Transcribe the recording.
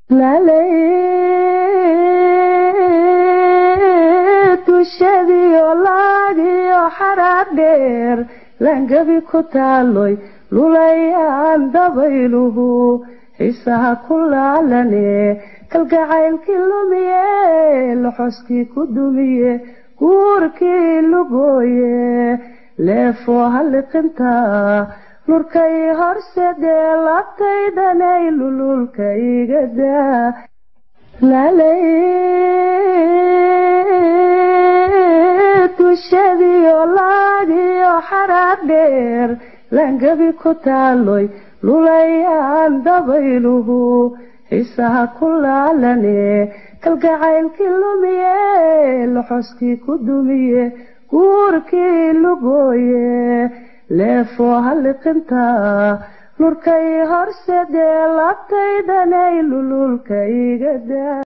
dushadiyo laagiyo xaraad dheer langabi ku taaloy lulayaan dabayluhu xiisaha ku laalane kalgacaylkii lumiye loxoskii ku dumiye guurkii lugooye leefoo halliqinta lurkay horsedee labtaydanay lululka igadaa dushadiyo laagiyo xaraad dheer langabi ku taaloy lulayaan dabayluhu xiisaha ku laalane kalgacaylkii lumiye loxoskii ku dumiye guurkii lugooye leefoo halliqinta lurkay horsedee labtaydanay lululka igadaa